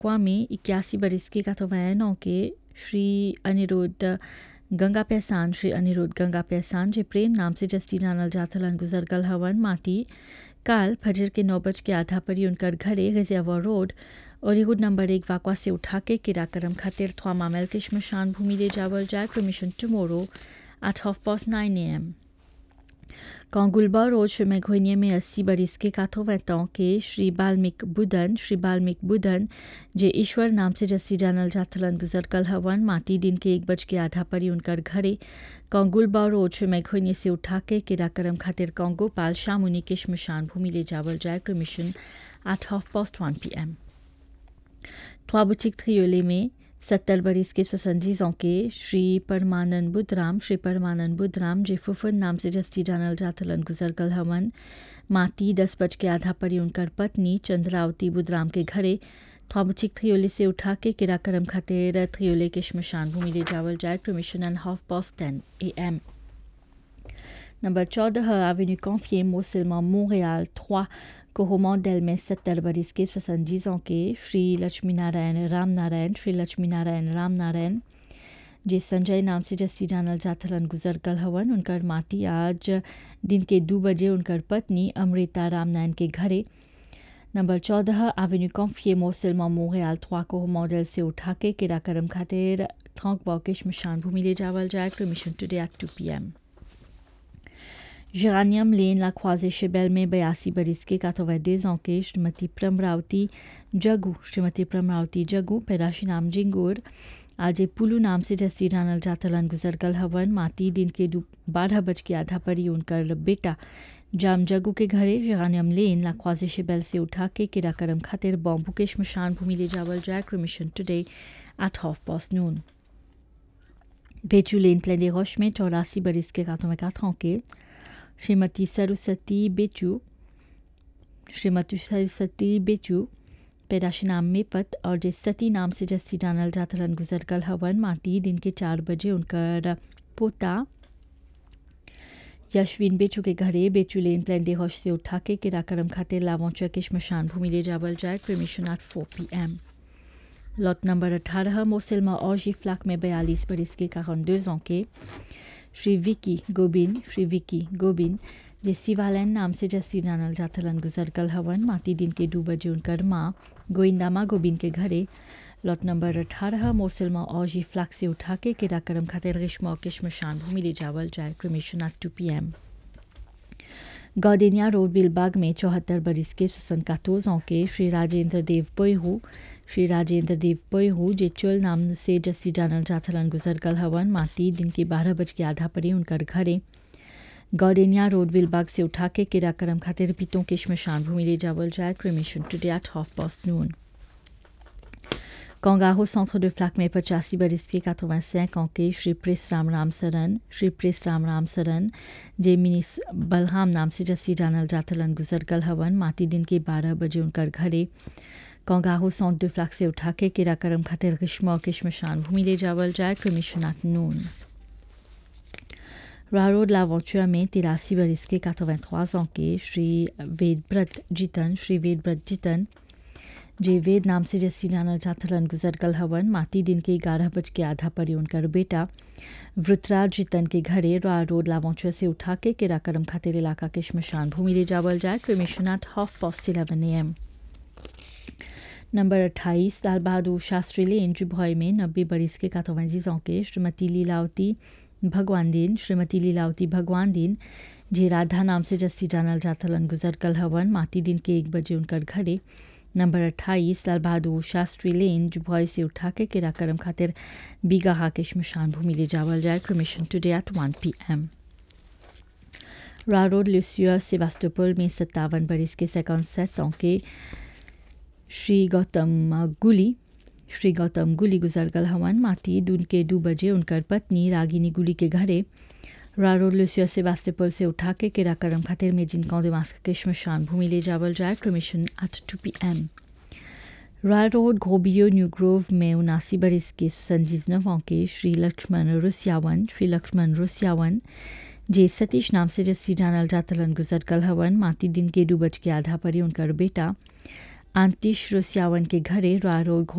वाकवा में इक्यासी बरस के काथोवैन के श्री अनिरुद्ध गंगा पहचान श्री अनिरुद्ध गंगा पहचान जे प्रेम नाम से जस्ती जानल जाथलन गुजर गल हवन माटी काल फजर के नौ बज के आधा परी उनकर घरे गजियावा रोड ओलीवुड नंबर एक वाकवा से उठा के किराकरम खातिर थ्वा मामेल के शमशान भूमि ले जावल जाए permission tomorrow at half past nine A M कांगुलबा रोड श्री मेघोनिया में अस्सी बरिस के काथो वैतों के श्री बाल्मिक बुधन श्री बाल्मिक बुधन जे ईश्वर नाम से जस्सी जानल जाथलन गुजर कल हवन माटी दिन के एक बज के आधा परी उनकर घरे कांगुलबा रोड श्री मेघोनिया से उठा के किराकरम खातिर कांगो पाल शामुनी के शमशान भूमि ले जावल जाए permission at half past one P M थ्वाबुचिक थ्रियोले में सत्तर बरिस के स्वसंजीजों के श्री परमानंद बुद्धराम श्री परमानंद बुद्धराम जे फुफन नाम से जस्ती जानल जाथलन गुजर कल हवन माती दस बज के आधा परी उनकर पत्नी चंद्रावती बुद्धराम के घरे थ्वाबुचिक थ्रियोले से उठा के किराकरम खातिर थ्रियोले के शमशान भूमि ले जावल जाए permission and half past ten A M number चौदह एवेन्यू कॉन्फिए मोसिलमा मोntréal 3 कोहमा डेल में सत्तर बरिस के स्वसंजीजों के श्री लक्ष्मी नारायण राम नारायण श्री लक्ष्मी नारायण राम नारायण जे संजय नाम से जस्सी जानल जाथलन गुजर कल हवन उनकर माटी आज दिन के दो बजे उनकर पत्नी अमृता रामनारायण के घरे नंबर चौदह एवेन्यू कॉन्फिए मोसिलमा मोntréal 3 को मॉडल से उठा के किराकरम खातिर थोंक बॉके शमशान भूमि ले जावल जाए permission today at two P M Géranium Lane, la croisée Chebel में बयासी बरिस के 82 ans के श्रीमती प्रमरावती जगू श्रीमती प्रमरावती जगू पैदाशी नाम जिंगूर आज पुलू नाम से जस्ती जानल जातलन गुजर गल हवन माती दिन के बारह बज के आधा परी उनकर बेटा जाम जगू के घरे जरानियम लेन ला ख्वाजे शेबेल से उठा के किराकरम खातिर बॉम्बू के शमशान भूमि ले जावल जाए permission today at half past noon Bechu लेन प्लेडे रोश में चौरासी बरिस के कातों में काथों के श्रीमती सरस्वती बेचू श्रीमती सरस्वती बेचू पैदाशी नाम में पत और जे सती नाम से जस्सी जानल जाथलन गुजर कल हवन माटी दिन के चार बजे उनकर पोता यशविन बेचू के घरे बेचू लेन प्लान डे हौश से उठा के किराकरम खातिर लावोंचा के शमशान भूमि ले जावल जाए permission at four P M lot number अठारह मोसिल्मा और जी फ्लाक में बयालीस बरिस के कारण दो के श्री विकी गोबिन श्री विकी गोबिन जे सिवालैन नाम से जस्सी जानल जाथलन गुजर कल हवन माती दिन के दो बजे उनकर माँ गोइंदामा गोबिन के घरे लॉट नंबर अठारह मोसिल्मा और जी फ्लाक से उठा के किराकरम खातिर रिश्मा के शमशान भूमि ले जावल जाए permission at two P M गौदेनिया रोड बिलबाग में चौहत्तर बरिस के सुसन कातोजों के श्री राजेंद्र देव पोयहू श्री राजेंद्र देव पोयहू जे चुल नाम से जस्सी जानल जाथलन गुजर कल हवन माटी दिन के बारह बज के आधा परी उनकर घरे गौडेनिया रोड विलबाग से उठा के किराकरम खातिर पीतों के शमशान भूमि ले जावल जाए permission today at half past noon Congaho Centre de Flac में पचासी बरिस के 85 ans के श्री प्रेस राम राम सरन श्री प्रेस राम राम सरन जे मिनिस बलराम नाम से जस्सी जानल जाथलन गुजर कल हवन माटी दिन के 12 बजे उनकर घरे कंगाहो सौंत de फ्लाक से उठा के किराकरम खातिर ग्रीष्म के शमशान भूमि ले जावल जाए क्रमिशन एट नून रारोड लावोचुआ में तिरासी बरिस के 83 ans के श्री वेदव्रत जीतन श्री वेदव्रत जीतन जे वेद नाम से जस्सी जानल जाथलन गुजर कल हवन माटी दिन के ग्यारह बज के आधा परी उनकर बेटा वृतराज जीतन के घरे रा रोड लावोचुआ से उठा के किराकरम खातिर इलाका के शमशान भूमि ले जावल जाए permission at half past eleven A M number अट्ठाईस लाल बहादुर शास्त्री लेन जुभॉय में नब्बे बरिस के कातोवंजीजों के श्रीमती लीलावती भगवान दिन श्रीमती लीलावती भगवान दिन जे राधा नाम से जस्सी जानल जाथलन गुजर कल हवन माटी दिन के एक बजे उनकर घरे नंबर अट्ठाईस लाल बहादुर शास्त्री लेन जुभॉय से उठा के किराकरम खातिर बीगाहा के शमशान भूमि ले जावल जाए permission today at one P M रारोड लुसिया सेवास्टोपोल में सत्तावन बरिस के सेकंड सेट के श्री गौतम गुली श्री गौतम गुली गुजर गल हवन माटी दून के दो बजे उनकर पत्नी रागिनी गुली के घरे रारोड लुसिया सेवास्टोपोल से उठा के किराकरम खातिर में जिनका दिमाग के शमशान भूमि ले जावल जाए permission at two P M Roy road घोबियो न्यू ग्रोव में उनासी बरिस के संजीज नवों के श्री लक्ष्मण रुसियावन श्री लक्ष्मण रुसियावन जे सतीश नाम से जस्सी जानल जातलन गुजर कल हवन माटी दिन के दो बज के आधा परी उनकर बेटा आंतिश रुसियावन के घरे रॉय रोड